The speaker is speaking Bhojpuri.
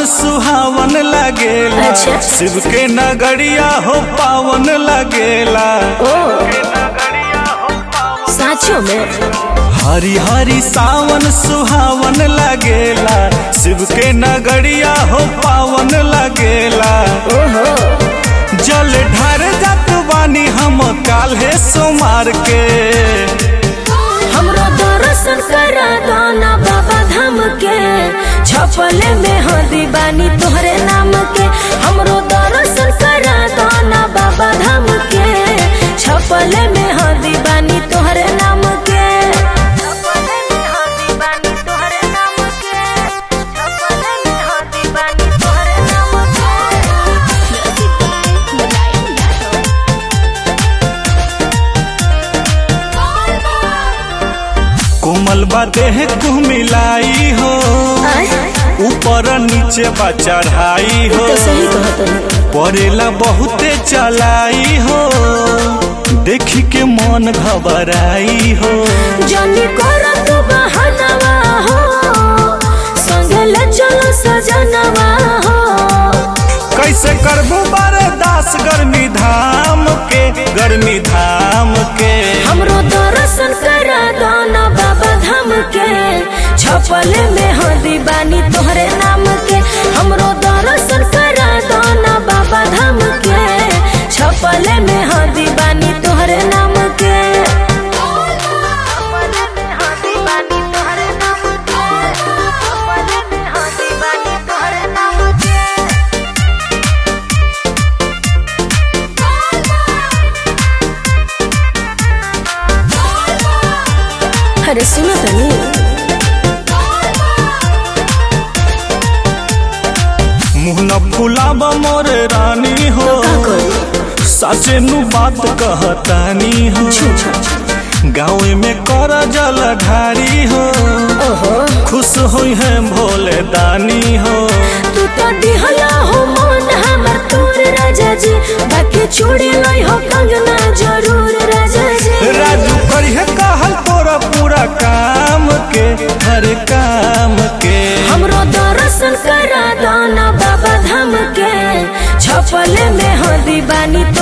सुहावन लगेला अच्छा। शिव के नगरिया हो पावन लगेला ओ साँचो में हरी हरी सावन सुहावन लगेला शिव के नगरिया हो पावन लगेला ओहो जल ढार जात बानी हम काल्हे सोमार के हमरो दर्शन करा दाना बाबा धाम के छपले में हदी बानी तोहरे नाम के हमरो दर्शन करा दाना बाबा धाम के छपले में हदी बानी तोहरे नाम के छपले में हदी बानी तोहरे नाम के छपले में हदी बानी तोहरे नाम के कोमल बा देह को मिलाई हो ऊपर नीचे बा चढ़ाई हो तो सही कहत ना परेला बहुते चलाई हो देखी के मन घबराई हो जानी करा तू बहनवा हो संगल चलो सजनवा हो कैसे करबू बर्दास गर्मी धाम के गर्मी धाम के हमरो दर्शन करा दाना बाबा धाम के छपल में हदी बानी तोहरे नाम के हमरो दर्शन करा दाना बाबा धाम के छपल में हदी बानी तोहरे नाम के छपल में हदी बानी तोहरे नाम के छपल में हदी बानी तोहरे नाम के अरे सुनो तनी मुँह न फुलाब मोर रानी हो का करी साचे नु बात कहतानी हो गाँव में कर जल ढारी हो ओहो खुश हुई है भोले दानी हो तू तो दिहला हो मन हमर तोर राजा जी बाकी छोड़े लाई हो कंगना जरूर राजा जी राजू करिए कहल तोरा पूरा काम के हर काम के हमरो दर्शन करा दाना बाबा धाम के छपल में हदी बानी